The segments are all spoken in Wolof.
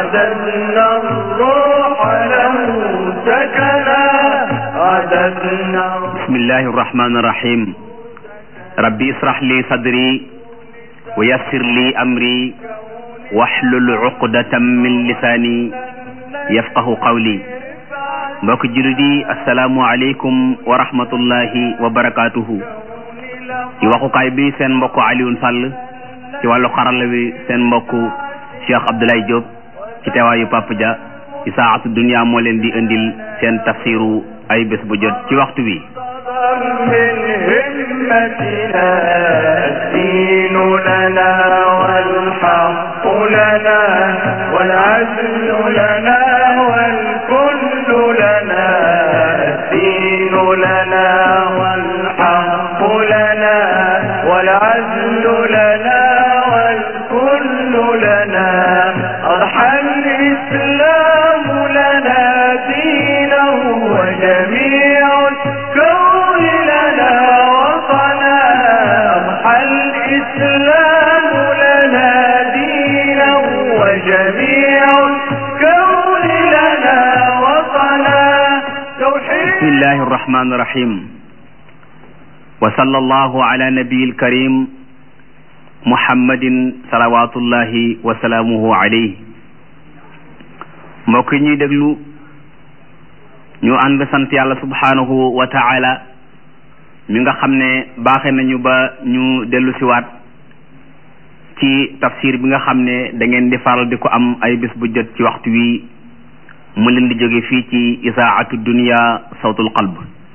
عددنا الروح له سكنا عددنا بسم الله الرحمن الرحيم ربي اشرح لي صدري ويسر لي أمري واحلل عقدة من لساني يفقه قولي mbokk jullit yi asalaamu aleykum wa rahmatullahi wa barakaatuhu ci waxukaay bi seen mbokk Alioune Sall ci wàllu xarala bi seen mbokk Cheikh Abdoulaye Diop ci teewaayu Papa Dia ci saatu dunia moo leen di indil seen tafsiru ay bés bu jot ci waxtu bi من همتنا الدين لنا والحق لنا والعزل لنا والكل لنا الدين لنا والحق لنا والعزل لنا والكل لنا أضحى الإسلام لنا دينا وجميع الكون لنا وطنا أضحى الإسلام لنا دينا وجميع الكون لنا وطنا توحيد بسم الله الرحمن الرحيم وصلى الله على نبي الكريم محمد صلوات الله وسلامه عليه mbokk yi ñuy déglu ñu ànd sant yàlla subhanahu wa ta'ala mi nga xam ne baaxe nañu ba ñu dellu siwaat ci tafsir bi nga xam ne da ngeen di faral di ko am ay bés bu jot ci waxtu wi mu leen di jóge fii ci isaatu dunia sawtul qalb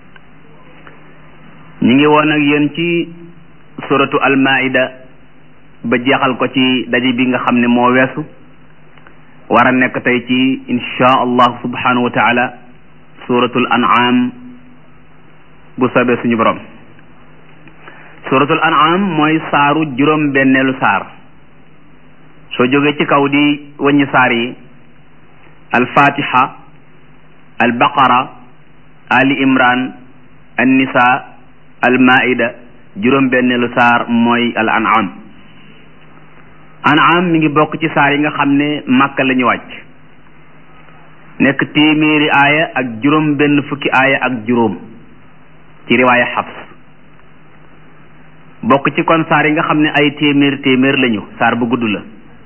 ñu ngi woon ak yéen ci suratu almaida ba jeexal ko ci daje bi nga xam ne moo weesu war a nekk tey ci insha allah subhanahu wa taala suratul an'am bu soobee suñu borom suratul an'am mooy saaru juróom benneelu saar soo jógee ci kaw di wàññi saar yi alfatiha albaqara ali imran annisa almaida juróom benneelu saar mooy al an'am an'am mi ngi bokk ci saar yi nga xam ne màkka la ñu wàcc nekk téeméeri aaya ak juróom benn fukki aaya ak juróom ci riwaaya xafs bokk ci kon saar yi nga xam ne ay téeméer téeméer lañu saar bu gudd la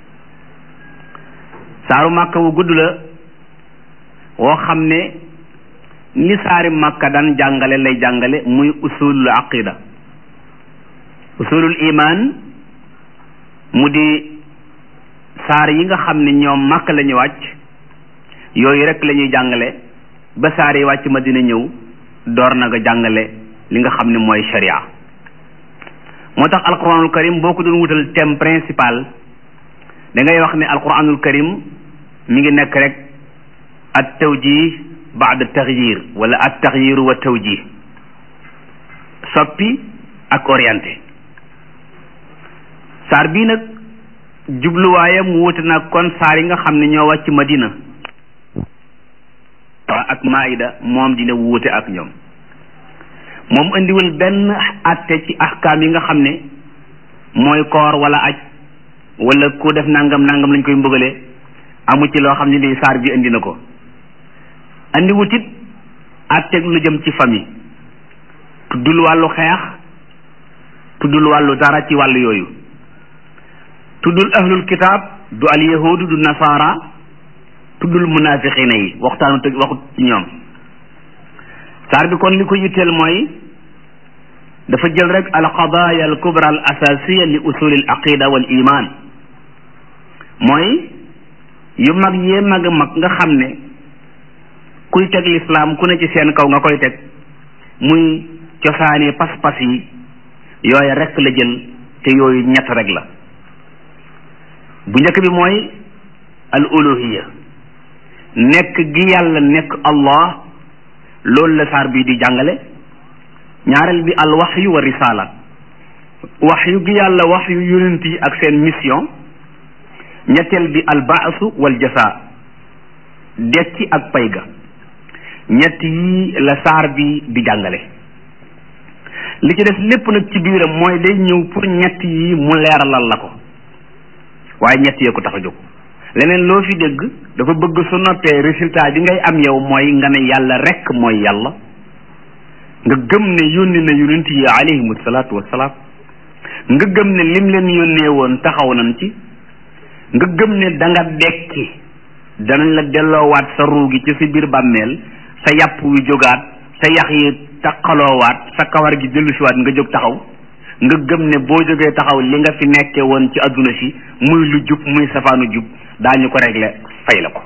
saaru màkka bu gudd la woo xam ne li saari màkka daan jàngale lay jàngale muy usulul aqida usulul iman mu di saar yi nga xam ne ñoom màkk la ñu wàcc yooyu rek la ñuy jàngale ba saar yi wàcc ma dina ñëw door na nga jàngale li nga xam ne mooy sharia moo tax alquranul karim boo ko doon wutal thème principal da ngay wax ne alquranul karim mi ngi nekk rek at tawjih baada taxyir wala at taxyiru wa tawjih soppi ak orienté saar bii nag jubluwaayam wuute nag kon saar yi nga xam ne ñoo wàcc madina ak maida moom dina wuute ak ñoom moom indiwul benn atte ci ahkaam yi nga xam ne mooy koor wala aj wala ku def nangam nangam lañ koy mbëggalee amu ci loo xam ne ni saar bi indi na ko andi wutit àtteeg lu jëm ci famille tuddul wàllu xeex tuddul wàllu dara ci wàllu yooyu tuddul ahlul kitaab du al yahudu du nasaara tuddul munafiqina yi waxtaanu te waxut ci ñoom saar bi kon li ko yitteel mooy dafa jël rek al qadaaya al kubra al asasiya li usuli al aqida wal iman mooy yu mag yee mag mag nga xam ne kuy teg lislaam ku ne ci seen kaw nga koy teg muy cosaani pas-pas yi yooya rek la jël te yooyu ñett rek la bu njëkk bi mooy al uluhiya nekk gi yàlla nekk allah loolu la saar bii di jàngale ñaareel bi al waxyu wa risala waxyu gi yàlla waxyu yonent yi ak seen mission ñetteel bi al baasu wal jasa dekki ak pay ga ñett yi la saar bi di jàngale li ci des lépp nag ci biiram mooy day ñëw pour ñett yi mu leeralal la ko waaye ñett yee ko tax a jóg leneen loo fi dégg dafa bëgg su noppee résultat bi ngay am yow mooy nga ne yàlla rekk mooy yàlla nga gëm ne yónni na yonent yi alayhimu salaatu wassalaam nga gëm ne lim leen yónnee woon taxaw nañ ci nga gëm ne da nga dekki danañ la delloowaat sa ruu gi ci sa biir bàmmeel sa yàpp wi jógaat sa yax yi taqaloowaat sa kawar gi dellusiwaat nga jóg taxaw nga gëm ne boo jógee taxaw li nga fi nekkee woon ci adduna si muy lu jub muy safaanu jub daañu ko régler fay la ko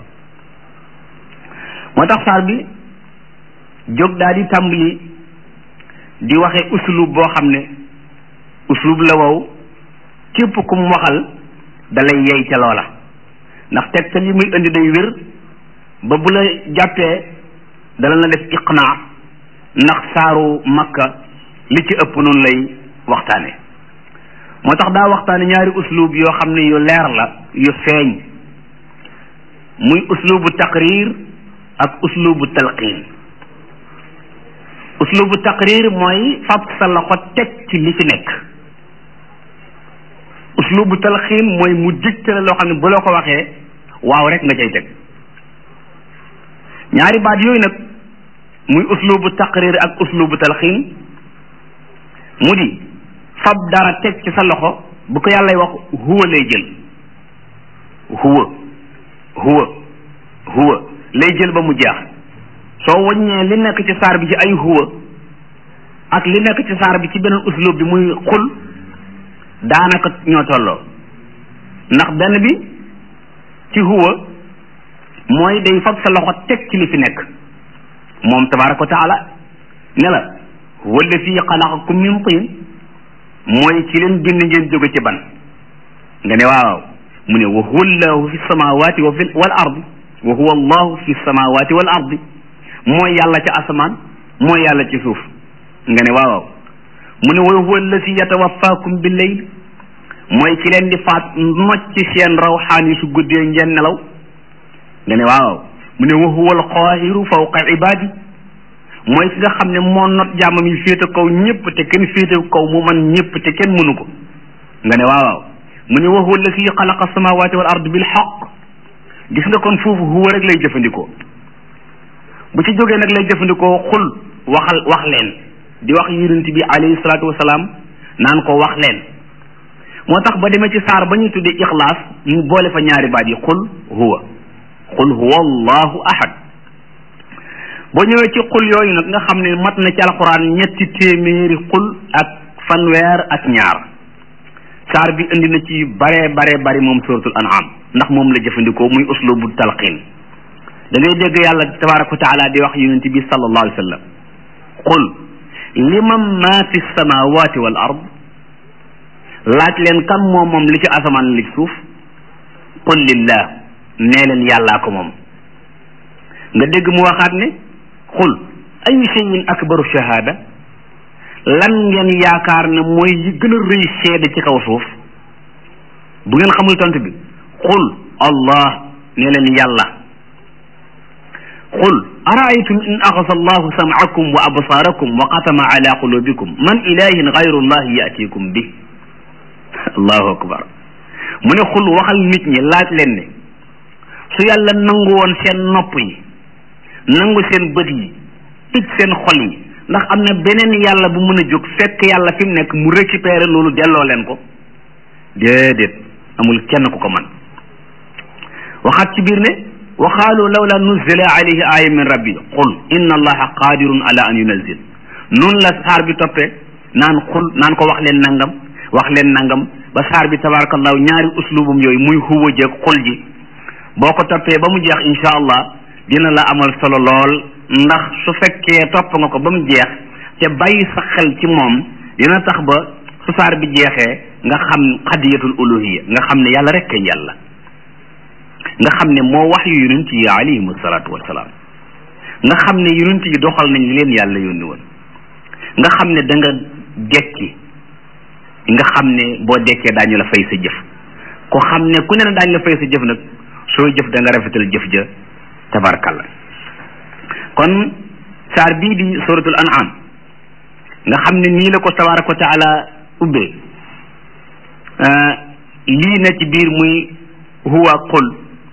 moo tax saar bi jóg daal di tàmbali di waxe uslub boo xam ne uslub la wow képp ku mu waxal dalay yey ca loola ndax tegtal yi muy indi day wér ba bu la jàppee dala na def iqnaa ndax saaru makka li ci ëpp noonu lay waxtaane moo tax daa waxtaane ñaari uslub yoo xam ne yu leer la yu feeñ muy uslubu taqrir ak uslubu talqin uslubu taqrir mooy fab sa loxo teg ci li fi nekk uslubu talqin mooy mu digtale loo xam ne bu la ko waxee waaw rek nga cay teg ñaari baat yooyu nag muy uslubu taqrir ak uslubu talqin mu di fab dara teg ci sa loxo bu ko yàllay wax huwa lay jël huwa huwa huwa lay jël ba mu jeex soo waññee li nekk ci saar bi ci ay huwa ak li nekk ci saar bi ci beneen uslub bi muy xul daanaka ñoo tolloo ndax benn bi ci huwa mooy day fab sa loxo teg ci li fi nekk moom tabaraka wa taala ne la huwa alladi xalaqakum min tin mooy ci leen bind ngeen jóge ci ban nga ne waaw mu ne wa huwa allahu fi samawati wa fi wal ardi wa huwa allahu fi samawati wal ardi mooy yàlla ci asamaan mooy yàlla ci suuf nga ne waaw mu ne wa huwa alladi yatawaffakum bil layl mooy ci leen di faat nocc seen rawxaan yi su guddee ngeen nelaw nga ne waaw mu ne wa huwa alqaahiru fawqa ibaadi mooy ki nga xam ne moo not jaamam yi féete kaw ñëpp te kenn féete kaw mu man ñëpp te kenn mënu ko nga ne waaw mu ne wa huwa alladi xalaqa samawati wal ard bil xaq gis nga kon foofu huwa rek lay jëfandikoo bu ci jógee nag lay jëfandikoo xul waxal wax leen di wax yonent bi alayhi salaatu wasalaam naan ko wax leen moo tax ba demee ci saar ba ñuy tuddee ixlaas mu boole fa ñaari baat yi xul huwa xul huwa allahu ahad boo ñëwee ci xul yooyu nag nga xam ne mat na ci alxuraan ñetti téeméeri xul ak fanweer ak ñaar saar bi indi na ci bare bare bari moom suratul an'am ndax moom la jëfandikoo muy uslubu talqin da ngay dégg yàlla tabaraka wa taala di wax yonent bi sallallahu alayhi wa sallam qul liman ma fi samawati wal ard laaj leen kan moom moom li ci asamaan li ci suuf qul lillah nee leen yàllaa ko moom nga dégg mu waxaat ne qul ayu shay'in akbaru shahada lan ngeen yaakaar ne mooy yi gën a rëy seede ci kaw suuf bu ngeen xamul tontu bi qul allah ne leen yàlla qul araaytum in axasa allahu samcakum wa absaarakum wa xatama ala qulubikum man ilahin gayru llahi yatikum bi allahu akbar mu ne xul waxal nit ñi laaj leen ne su yàlla nangu woon seen nopp yi nangu seen bët yi tëj seen xol yi ndax am na beneen yàlla bu mën a jóg fekk yàlla fi mu nekk mu récupérer loolu delloo leen ko déedéet amul kenn ku ko man waxaat ci biir ne wa qaalu lawla nuzila alayhi aya min rabbi qul inna allaha qadirun ala an yunazil noonu la saar bi toppee naan xul naan ko wax leen nangam wax leen nangam ba saar bi tabarakallahu ñaari uslubum yooyu muy huwa jeeg xul ji boo ko toppee ba mu jeex insha allah dina la amal solo lool ndax su fekkee topp nga ko ba mu jeex te bàyyi sa xel ci moom dina tax ba su saar bi jeexee nga xam xadiyatul uluhiya nga xam ne yàlla rek kay yàlla nga xam ne moo wax yu yonent yi alayhimu salaatu wasalaam nga xam ne yonent yi doxal nañ li leen yàlla yónni woon nga xam ne da nga dekki nga xam ne boo dekkee daañu la fay sa jëf ko xam ne ku ne na daañu la fay sa jëf nag sooy jëf da nga rafetal jëf ja tabarkalla kon saar bii di suratul an'am nga xam ne nii la ko tabaraka wa taala ubbee lii na ci biir muy huwa qul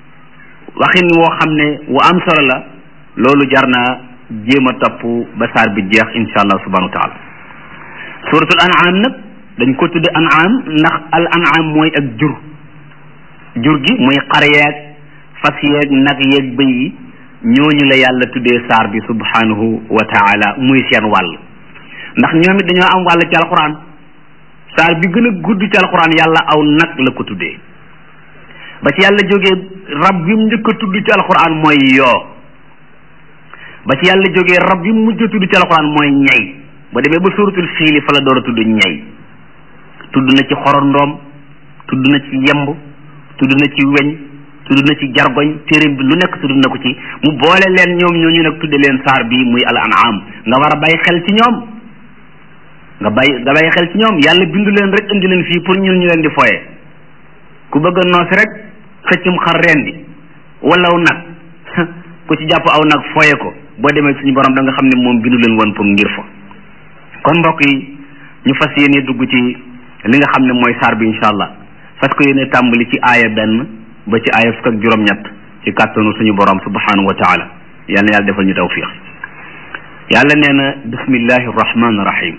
waxin woo xam ne wu am solo la loolu jar naa jéem a topp ba saar bi jeex insha allah subhanahu wa taala suratul an'am nag dañ ko tudde an'am ndax al an'am mooy ak jur jur gi muy xar yeeg fas yeeg nag yeeg bëy yi ñooñu la yàlla tuddee saar bi subhanahu wa taala muy seen wàll ndax ñoom it dañoo am wàll ci alquran saar bi gën a gudd ci alquran yàlla aw nag la ko tuddee ba ci yàlla jógee rab bi mu njëkk a tudd ci alquran mooy yoo ba ci yàlla jógee rab bi mu mujj a tudd ci alquran mooy ñay ba demee ba suratul fiili fa la door a tudd ñay tudd na ci xorondoom tudd na ci yemb tudd na ci weñ tudd na ci jargoñ téeréem bi lu nekk tudd na ko ci mu boole leen ñoom ñooñu nag tudde leen saar bi muy al an'am nga war a bàyyi xel ci ñoom nga bàyyi nga bàyyi xel ci ñoom yàlla bindu leen rek indi leen fii pour ñun ñu leen di foye ku bëgg a noos rek xëccum xar reen di wala aw nag ku ci jàpp aw nag foye ko boo demee suñu borom da nga xam ne moom bindu leen woon pour ngir fa kon mbokk yi ñu fas yéene dugg ci li nga xam ne mooy saar bi incha allah fas ko yéene tàmbali ci aaya benn ba ci aaya fukk ak juróom-ñett ci kàttanu suñu borom subhanahu wa taala yal na yàlla defal ñu tawfiq yàlla nee na bismillahi rahmaani rahim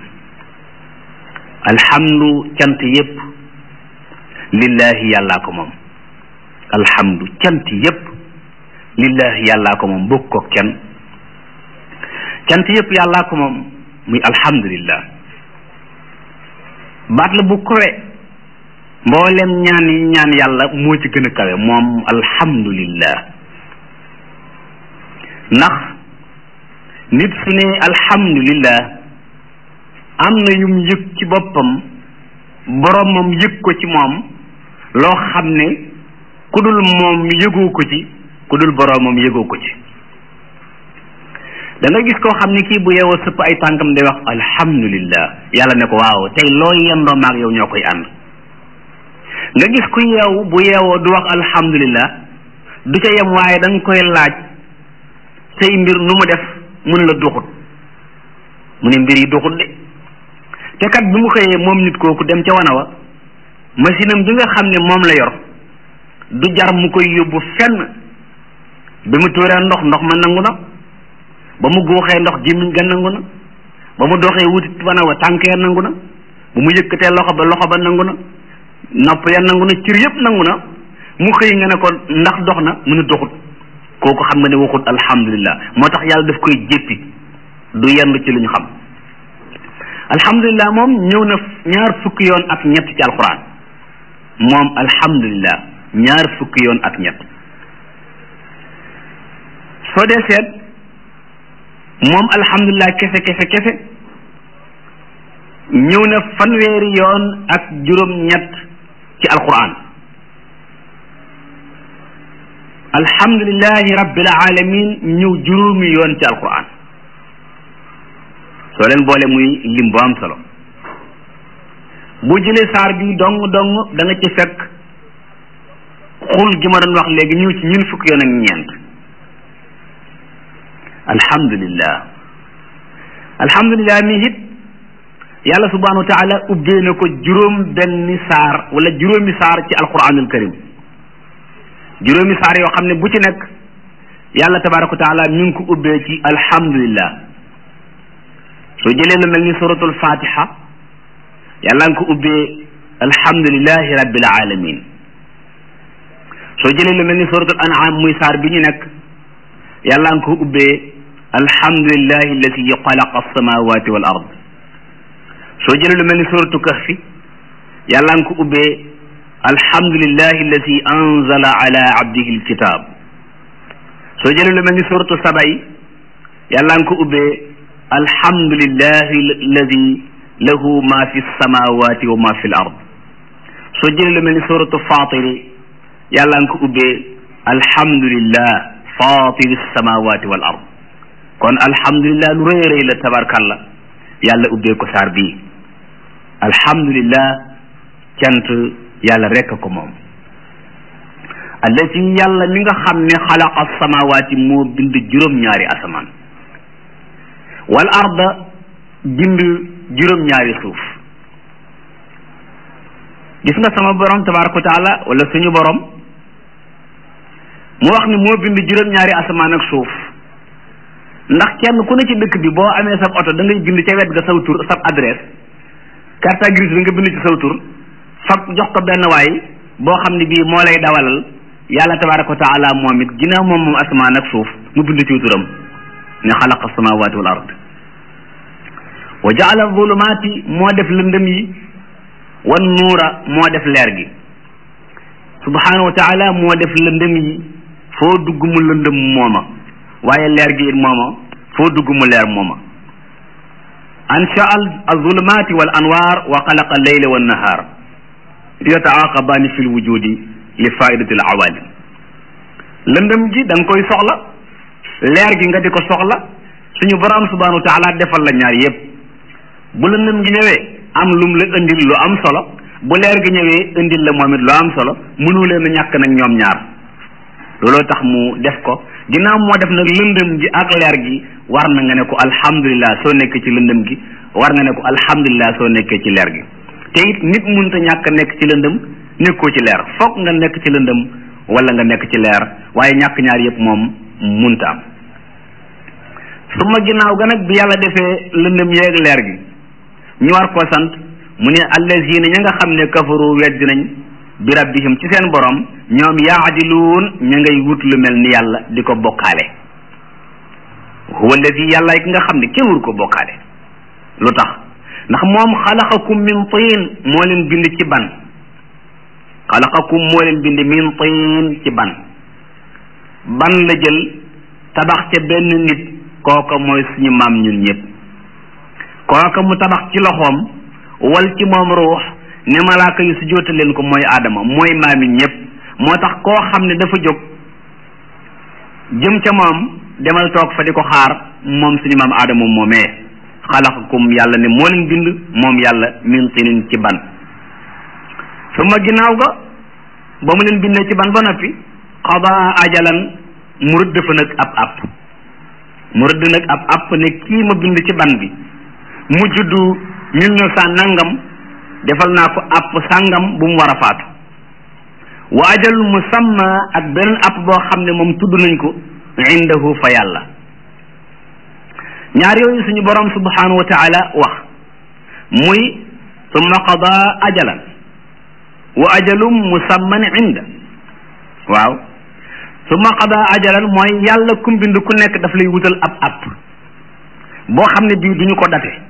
alhamdu cant yépp lillahi yàllaa ko moom alhamdu cant yépp lillahi yàllaa ko moom bokk ko kenn cant yépp yàllaa ko moom muy alhamdulillah baat la bu kowe mboolem ñaan yi ñaan yàlla moo ci gën a kawe moom alhamdulillah ndax nit su ne alhamdulillah am na yum yëg ci boppam boromam yëg ko ci moom loo xam ne ku dul moom yëgoo ko ci ku dul boromam yëgoo ko ci da nga gis koo xam ne kii bu yeewoo sëpp ay tànkam day wax alhamdulillah yàlla ne ko waaw tey loo yendoo maag yow ñoo koy ànd nga gis ku yeewu bu yeewoo du wax alhamdulillah du ca yem waaye da nga koy laaj say mbir nu mu def mun la duxut mu ne mbir yi duxut de te kat bi mu xëyee moom nit kooku dem ca wana wa machine am bi nga xam ne moom la yor du jar mu koy yóbbu fenn bi mu tuuree ndox ndox ma nangu na ba mu góoxee ndox gémmiñ ga nangu na ba mu doxee wuti wana wa tànk ya nangu na ba mu yëkkatee loxo ba loxo ba nangu na nopp ya nangu na cër yëpp nangu na mu xëy nga ne ko ndax dox na mu ne doxut kooku xam nga ne waxut alhamdulillah moo tax yàlla daf koy jéppi du yendu ci lu ñu xam alhamdulillah moom ñëw na ñaar fukki yoon ak ñett ci alquran moom alhamdulillah ñaar fukki yoon ak ñett soo dee seet moom alhamdulillah kese kese kese ñëw na fanweeri yoon ak juróom ñett ci alquran alhamdulillahi rabbil alamin ñëw juróomi yoon ci alquran soo leen boole muy lim bu am solo bu jëlee saar bi dong dong da nga ci fekk xul gi ma doon wax léegi ñëw ci ñun fukki yoon ak ñeent alhamdulillah alhamdulillah mi it yàlla subhanahu wa taala ubbee na ko juróom benni saar wala juróomi saar ci alquranul karim juróomi saar yoo xam ne bu ci nekk yàlla tabaraka wa taala mi ngi ko ubbee ci alhamdulillah soo jëlee lu mel ni suratul fatiha yàlla nga ko ubbee alhamdulillahi rabbil alamin soo jëlee lu mel ni suratul an'am muy saar bi ñu nekk yàlla nga ko ubbee alhamdulillahi alladi xalaqa alsamawati wal ard soo jëlee lu mel ni suratu kahfi yàlla nga ko ubbee alhamdulillahi alladi anzala ala abdihi alkitab soo jëlee lu mel ni suratu saba yi yàlla nga ko ubbee alhamdulillahi alladi lahu ma fi samawati wa ma fi l ard soo jëlee lu mel ni suratu fatiri yàlla nga ko ubbee alhamdulillah fatiri samawati wal ard kon alhamdulillah lu rëy rëy la tabarkalla yàlla ubbee ko saar bii alhamdulillah cant yàlla rekk ko moom allati yàlla mi nga xam ne xalaqa samawati moo bind juróom-ñaari asamaan wal arda bind juróom-ñaari suuf gis nga sama borom tabaraka wa taala wala suñu borom mu wax ni moo bind juróom-ñaari asamaan ak suuf ndax kenn ku ne ci dëkk bi boo amee sab oto da ngay bind ca wet ga saw tur sab adresse carte grise bi nga bind ci saw tur fab jox ko benn waay boo xam ne bii moo lay dawalal yàlla tabaraka wa taala moom it ginnaaw moom moom asamaan ak suuf mu bind ci turam ne xalaqa samawati wal ard wa jaala zulumaati moo def lëndëm yi wan nuura moo def leer gi subhanahu wa taala moo def lëndëm yi foo dugg mu lëndëm mooma waaye leer gi it mooma foo dugg mu leer mooma ansha azulumaati wal anwaar wa xalaqa leyla wa nahaar yataaqabaani fi lwujudi li faidati l awalim lëndëm gi da nga koy soxla leer gi nga di ko soxla suñu borom subhanahu wa taala defal la ñaar yépp bu lëndëm gi ñëwee am lum la indil lu am solo bu leer gi ñëwee indil la moom it lu am solo mënu leen a ñàkk nag ñoom ñaar looloo tax mu def ko ginnaaw moo def nag lëndëm gi ak leer gi war na nga ne ko alhamdulilah soo nekkee ci lëndëm gi war nga ne ko alhamdulilah soo nekkee ci leer gi te it nit mënta ñàkk nekk ci lëndëm nekkoo ci leer foog nga nekk ci lëndëm wala nga nekk ci leer waaye ñàkk ñaar yëpp moom munta am su ma ginnaaw ga nag bi yàlla defee lëndëm yeeg leer gi ñu war koo sant mu ne allazina ña nga xam ne kafaru weddi nañ bi rabbihim ci seen borom ñoom yaadiluun ña ngay wut lu mel ni yàlla di ko bokkaale huwa allazi yàlla ki nga xam ne kenn wut ko bokkaale lu tax ndax moom xalaqakum min tiin moo leen bind ci ban xalaqakum moo leen bind min tiin ci ban ban la jël tabax ca benn nit kooka mooy suñu maam ñun ñëpp kooka mu tabax ci loxoom wal ci moom ruux ne malaaka yu su joota leen ko mooy aadama mooy maami ñëpp moo tax koo xam ne dafa jóg jëm ca moom demal toog fa di ko xaar moom suñu maam aadama moomee xalaqakum yàlla ne moo leen bind moom yàlla min tinin ci ban su ma ginnaaw ga ba mu leen bindee ci ban ba noppi xadaa ajalan mu rëdd fa nag ab app mu rëdd nag ab app ne kii ma bind ci ban bi mu juddu mille neuf cent nangam defal naa ko app sàngam bu mu war a faatu wa ajal musamma ak beneen app boo xam ne moom tudd nañ ko indahu fa yàlla ñaar yooyu suñu borom subhanahu wa taala wax muy summa qada ajalan wa ajalum musamman inda waaw summa qada ajalan mooy yàlla kum bind ku nekk daf lay wutal ab app boo xam ne bii duñu ko date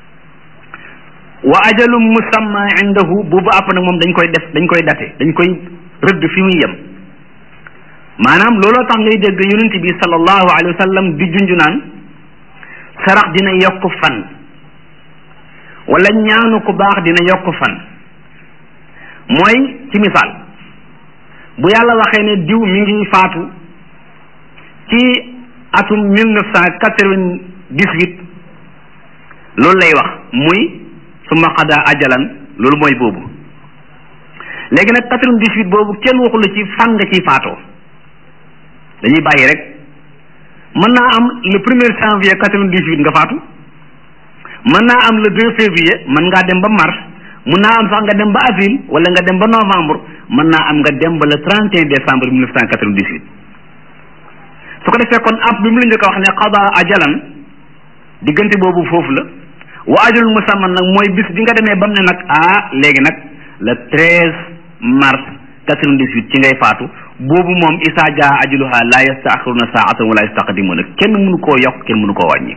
wa ajalum musamma indahu boobu app nag moom dañ koy def dañ koy date dañ koy rëdd fi muy yem maanaam looloo tax ngay dégg yonent bi sallallahu alayhi wa sallam di junju naan sarax dina yokk fan wala ñaanu ku baax dina yokk fan mooy ci misaal bu yàlla waxee ne diw mi ngi faatu ci atum mille neuf cent quatre-vingt-dix-huit loolu lay wax muy suma xadaa ajalan loolu mooy boobu léegi nag quatre-vingt-dix-huit boobu kenn waxu la ci fan nga ciy faatoo dañuy bàyyi rek mën naa am le premier janvier quatre-vingt-dix-huit nga faatu mën naa am le deux février mën ngaa dem ba mars mën naa am sax nga dem ba avril wala nga dem ba novembre mën naa am nga dem ba le trente et un décembre mille neuf cent quatre-vingt-dix-huit su ko defee kon app bi mu la njëkk a wax ne qada ajalan diggante boobu foofu la wa ajalul musamman nag mooy bis bi nga demee ba mu ne nag ah léegi nag le treize mars quatre-vingt-dix-huit ci ngay faatu boobu moom isaa jaa ajaluha la yastaaxiruna saatan wala yastaqdimuna kenn mënu koo yokk kenn mënu koo wàññi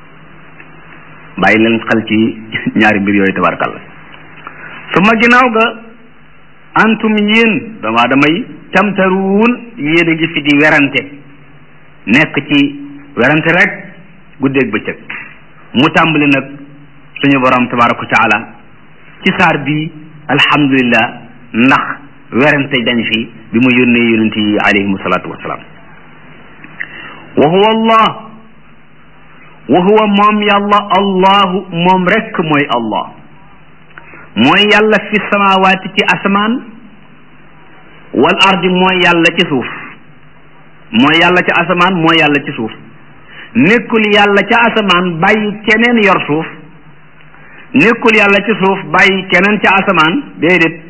bàyyi leen xel ci ñaari mbir yooyu tabarkalla su ma ginnaaw ga antum yéen dama damay tamtaruun yéen a ngi fi di werante nekk ci werante rek guddeeg bëccëg mu tàmbali nag suñu borom tabaraka wa taala ci saar bi alhamdulillah ndax werante dañ fi bi mu yónnee yonent yi alayhim salaatu wasalaam wa huwa allah wa huwa moom yàlla allahu moom rekk mooy allah mooy yàlla fi samawaati ci asamaan wal ardi mooy yàlla ci suuf mooy yàlla ci asamaan mooy yàlla ci suuf nekkul yàlla ca asamaan bàyyi keneen yor suuf nekkul yàlla ci suuf bàyyi keneen ca asamaan déedéet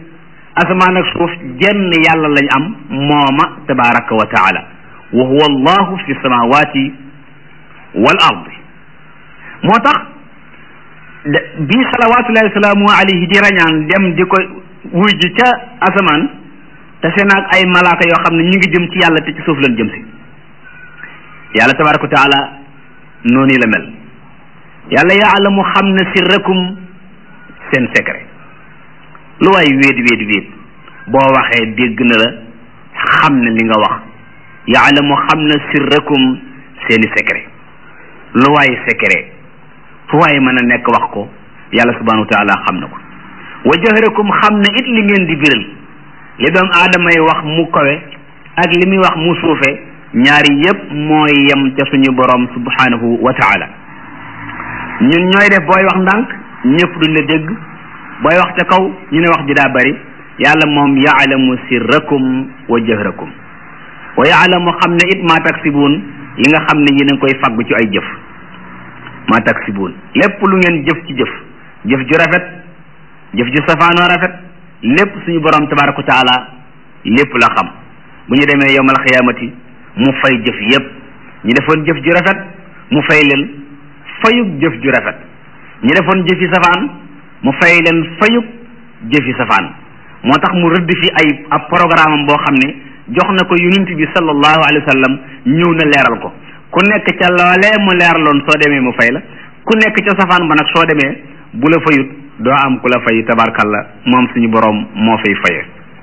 asamaan ak suuf jenn yàlla lañ am mooma tabaraka wa taala wa huwa allahu fi samawati wal ardi moo tax bi salawatullahi wasalaamu alayhi di rañaan dem di ko wuy ji ca asamaan te seen ak ay malaaka yoo xam ne ñu ngi jëm ci yàlla te ci suuf lañ jëm si yàlla tabaraka wa taala noonu la mel yàlla yaalamu xam na sirrakum seen secret lu waay wéet wéet wéet boo waxee dégg na la xam na li nga wax yaalamu xam na sirrakum seeni secret lu waay secret fu waay mën a nekk wax ko yàlla subhanahu wa taala xam na ko wa jahrakum xam na it li ngeen di biral li doom aadama yi wax mu kawe ak li muy wax mu suufe ñaari yépp mooy yem ca suñu borom subhanahu wa taala ñun ñooy def booy wax ndànk ñëpp duñ la dégg booy wax ca kaw ñu ne wax ji daa bari yàlla moom yaalamu sirrakum wa jahrakum wa yaalamu xam ne it maa taksibuun yi nga xam ne yéen a ngi koy faggu ci ay jëf maa taksibuun lépp lu ngeen jëf ci jëf jëf ju rafet jëf ju safaanoo rafet lépp suñu borom tabaraka wa taala lépp la xam bu ñu demee yowmal xiyaamati mu fay jëf yépp ñu defoon jëf ju rafet mu fay leen fayug jëf ju rafet ñu defoon jëfi safaan mu fay leen fayug jëfi safaan moo tax mu rëdd fi ay ab programme am boo xam ne jox na ko yonent bi sallallahu alayhi wa sallam ñëw na leeral ko ku nekk ca loolee mu leeraloon soo demee mu fay la ku nekk ca safaan ba nag soo demee bu la fayut doo am ku la fay tabarkalla moom suñu boroom moo fay faye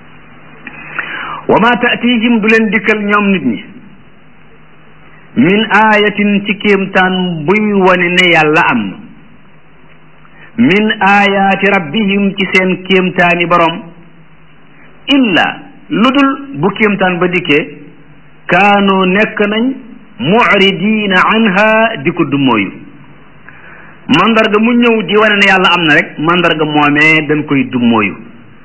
wa ma taatihim du leen dikkal ñoom nit ñi min ayatin ci kéemtaan buy wane ne yàlla am na min ayaati rabbihim ci seen kéemtaani borom illa lu dul bu kéemtaan ba dikkee kaanu nekk nañ mucridiina anha di ko dummóoyu mandarga mu ñëw di wane ne yàlla am na rek mandarga moomee dañ koy dummóoyu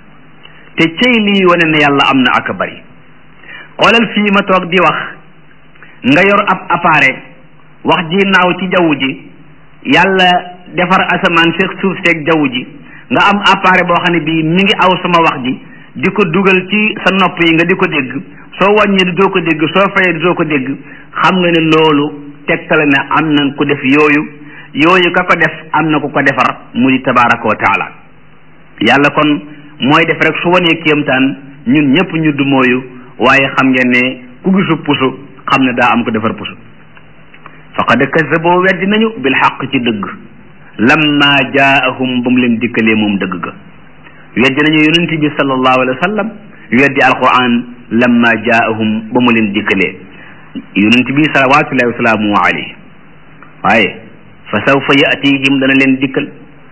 te cey lii wane ne yàlla am na ak bari xoolal fii ma toog di wax nga yor ab appareil wax ji naaw ci jaww ji yàlla defar asamaan seeg suuf seeg jaww ji nga am appareil boo xam ne bii mi ngi aw sama wax ji di ko dugal ci sa nopp yi nga di ko dégg soo wàññee di doo ko dégg soo fayee di doo ko dégg xam nga ne loolu tegtale ne am na ku def yooyu yooyu ka ko def am na ku ko defar mu di tabaraka wa taala yàlla kon mooy def rek su wanee kéemtaan ñun ñëpp ñu du mooyu waaye xam ngeen ne ku gisu pusu xam ne daa am ko defar pusu faqad kazaboo weddi nañu bil xaq ci dëgg lamma jaahum ba mu leen dikkalee moom dëgg ga weddi nañu yonent bi sallallahu alayhi wa sallam weddi alquran lamma jaahum ba mu leen dikkalee yonent bi salawatullahi wasalaamu alayhi waaye fa sawfa yatihim dana leen dikkal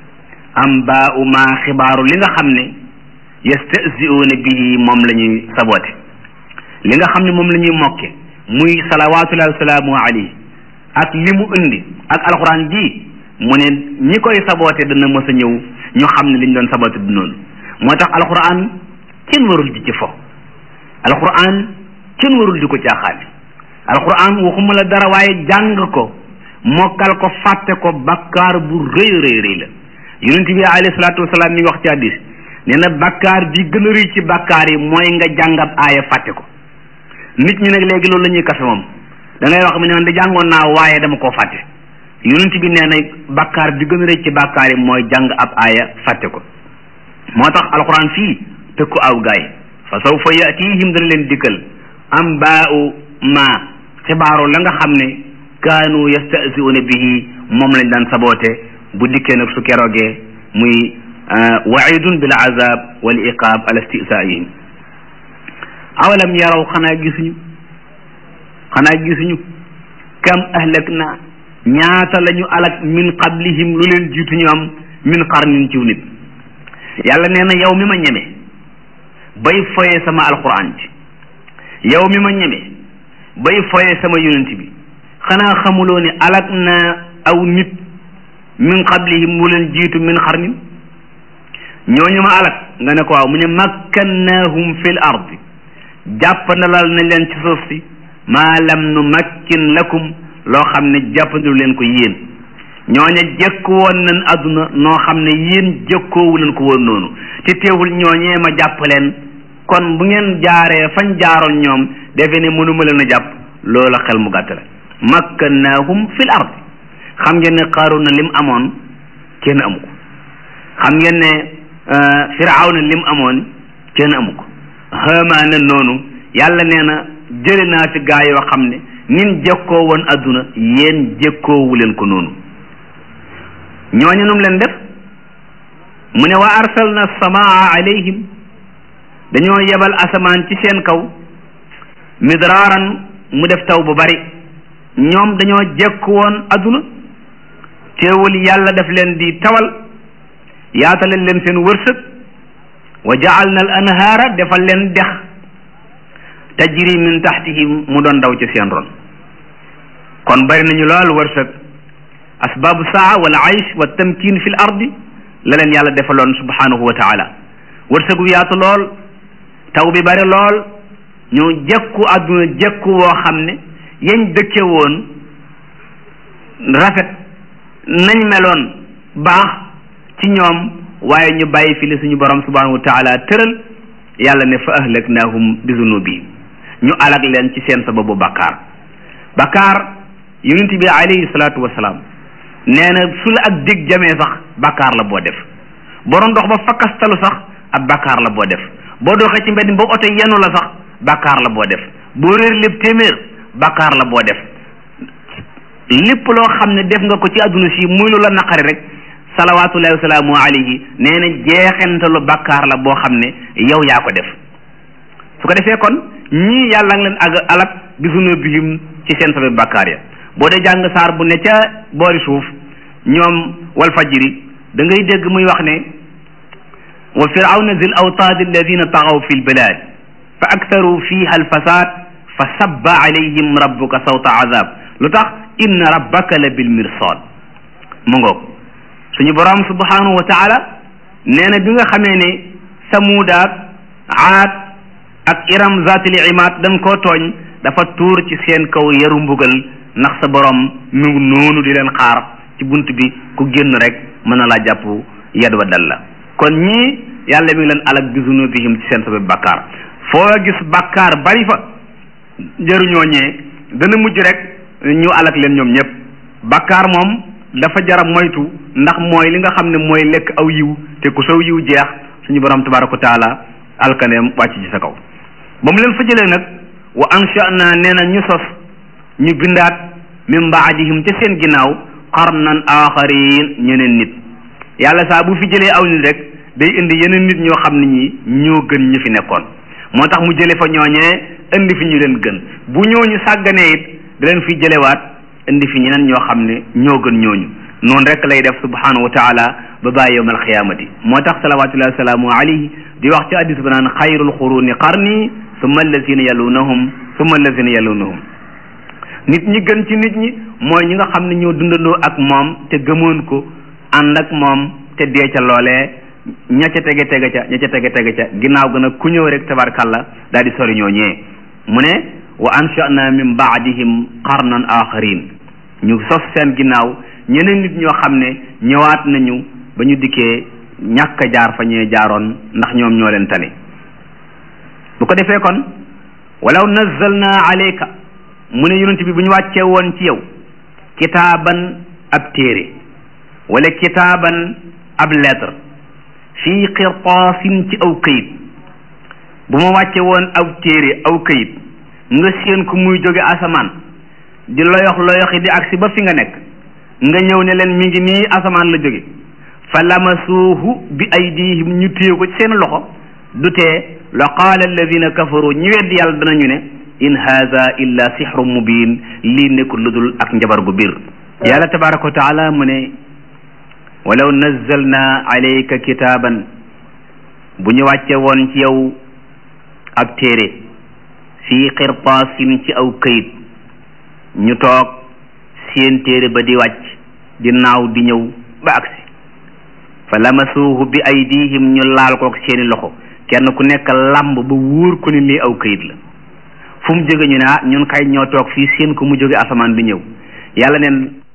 am baa u ma xibaaru li nga xam ne yastahzi'uuna bihi moom la ñuy saboote li nga xam ne moom la ñuy mokke muy salawatullahi wasalaamu alayhi ak li mu indi ak alquran ji mu ne ñi koy saboote dana mës a ñëw ñu xam ne liñ doon saboote du noonu moo tax alquran kenn warul di ci fo alquran kenn warul di ko caaxaane alquran waxuma la dara waaye jàng ko mokkal ko fàtte ko bakkaar bu rëy rëy rëy la yonent bi alayhi salaatu wasalaam mi ngi wax ci hadis nee na bakkaar bi gën a rëy ci bakkaar yi mooy nga jàngab aaya fàtte ko nit ñi nag léegi loolu la ñuy kafe moom da ngay wax mu ne man da jàngoon naa waaye dama koo fàtte yonent bi nee na bakkaar bi gën a rëy ci bakkaar yi mooy jàng ab aaya fàtte ko moo tax alquran fii tëkku aw gaay fa sawfa yatihim dana leen dikkal am baau ma xibaaru la nga xam ne kaanu yastahzi'una bihi moom lañ daan saboote bu dikkee nag su keroogee muy waidun bil azab wal iqab ala istihzaihim awalam yaraw xanaa gisuñu xanaa gisuñu kam ahlak na ñaata la ñu alak min qablihim lu leen jiitu ñu am min qarnin ciw nit yàlla nee na yow mi ma ñeme bay foye sama alquran ci yow mi ma ñeme bay foye sama yonent bi xanaa xamuloo ni alak na aw nit min qablihim lu leen jiitu min qarnin ñooñu ma alak nga ne ko waaw mu ne makkannahum fil ardi jàppandalal na leen ci suuf si maa lam nu makkin lakum loo xam ne jàppandilu leen ko yéen ñooña jëkk woon nañ àdduna noo xam ne yéen jëkkoowu leen ko woon noonu te teewul ñooñee ma jàpp leen kon bu ngeen jaaree fañ jaaroon ñoom defe ne mënuma leen a jàpp loola xel mu gàtt la makkannaahum fil ard xam ngeen ne Qaaruuna lim amoon kenn amu ko xam ngeen ne Firawna lim amoon kenn amu ko Haamaana noonu yàlla nee na jële naa fi gaa yoo xam ne nin jëkkoo woon adduna yéen jëkkoowu leen ko noonu ñooñu num leen def mu ne wa arsalna samaa alayhim dañoo yebal asamaan ci seen kaw midraaran mu def taw bu bari ñoom dañoo jekk woon adduna teewul yàlla def leen di tawal yaatalal leen seen wërsëg wa jaalna al anhaara defal leen dex tajri min taxtihim mu doon daw ci seen ron kon bari nañu lool wërsëg asbaabu saa wal aysh wa tamkin fi l ardi la leen yàlla defaloon subhanahu wa taala wërsëgu yaatu lool taw bi bari lool ñu jekku àdduna jekku woo xam ne yañ dëkke woon rafet nañ meloon baax ci ñoom waaye ñu bàyyi fi li suñu borom subhanahu wa taala tëral yàlla ne fa ahlaknaahum bi zunubihim ñu alag leen ci seen sababu bakkaar bakkaar yonent bi alayhi salaatu wasalaam nee na su la ak dig jamee sax bakkaar la boo def borom dox ba fakkastalu sax ab bakkaar la boo def boo doxee ci mbedd ba oto yenu la sax bakkaar la boo def boo réer lépp téeméer bakkaar la boo def lépp loo xam ne def nga ko ci àdduna si muy lu la naqari rek salawaatullahi wa salaamu alayhi nee na jeexentalu bakkaar la boo xam ne yow yaa ko def su ko defee kon ñii yàlla ngi leen ag alak bi zunubihim ci seen sababu bakkaar ya boo dee jàng saar bu ne ca boori suuf ñoom wal fajiri da ngay dégg muy wax ne wa firawna zil awtaad alladina taxaw fi lbilad fa aktaru fiha alfasad fa sabba alayhim rabbuka sawta azab lu tax inna rabbaka la bil mirsad mu ngoog suñu borom subhanahu wa taala nee na bi nga xamee ne samuudaak aad ak iram zatil imaad dañ koo tooñ dafa tuur ci seen kaw yaru mbugal ndax sa borom mu ngi noonu di leen xaar ci bunt bi ku génn rek mën na laa jàpp yad wa dal la kon ñii yàlla mi ngi leen alak bi zunubihim ci seen sabab bàkkaar foo gis bàkkaar bari fa jëruñoo ñee dana mujj rek ñu alak leen ñoom ñëpp bàkkaar moom dafa jara moytu ndax mooy li nga xam ne mooy lekk aw yiw te ku saw yiw jeex suñu borom tabaraka wa taala alkaneem wàcc ci sa kaw ba mu leen fa jëlee nag wa ansha'na nee na ñu sos ñu bindaat min baadihim ca seen ginnaaw qarnan aaxarin ñeneen nit yàlla saa bu fi jëlee aw nit rek day indi yeneen nit ñoo xam ne ñi ñoo gën ñu fi nekkoon moo tax mu jële fa ñooñee indi fi ñu leen gën bu ñooñu sàgganee it da leen fi jëlewaat indi fi ñeneen ñoo xam ne ñoo gën ñooñu noonu rek lay def subhanahu wa taala ba bàyyi yowm alqiyamati moo tax salawatullahi wasalaamu alayhi di wax ci hadis ba naan xayrul quruni qarni summa allazina yalunahum summa allazina yalunahum nit ñi gën ci nit ñi mooy ñi nga xam ne ñoo dundandoo ak moom te gëmoon ko ànd ak moom te dee ca loolee ña ca tege tege ca ña ca tege tege ca ginnaaw gën a ku ñëw rek tabarkalla daal di sori ñoo ñee mu ne wa ansha'na min baadihim qarnan axarin ñu sos seen ginnaaw ñeneen nit ñoo xam ne ñëwaat nañu ba ñu dikkee ñàkk a jaar fa ñee jaaroon ndax ñoom ñoo leen tane bu ko defee kon walaw nazzalna alayka mu ne yonent bi bu ñu wàccee woon ci yow kitaaban ab téere wala kitaaban ab lettre fii qirtaasin ci aw këyit bu ma wàcce woon aw téere aw këyit nga séen ko muy jóge asamaan di loyox loyoxi di agsi ba fi nga nekk nga ñëw ne leen mi ngi nii asamaan la jóge fa lamasuuhu bi aydihim ñu téye ko ci seen loxo du tee la qaala alladina kafaru ñi weddi yàlla danañu ne in haza illa sixru mubin lii nekkul lu dul ak njabar gu biir yàlla tabaraka wa taala mu ne walaw nazzalna alayka kitaaban bu ñu wàcce woon ci yow ab téere fii qirtaasin ci aw këyit ñu toog seen téere ba di wàcc di naaw di ñëw ba agsi fa lamasuuhu bi aydihim ñu laal kook seeni loxo kenn ku nekk lamb ba wóor ko ni lii aw këyit la fu mu jóge ñu ne ah ñun kay ñoo toog fii seen ko mu jóge asamaan bi ñëw yàlla neen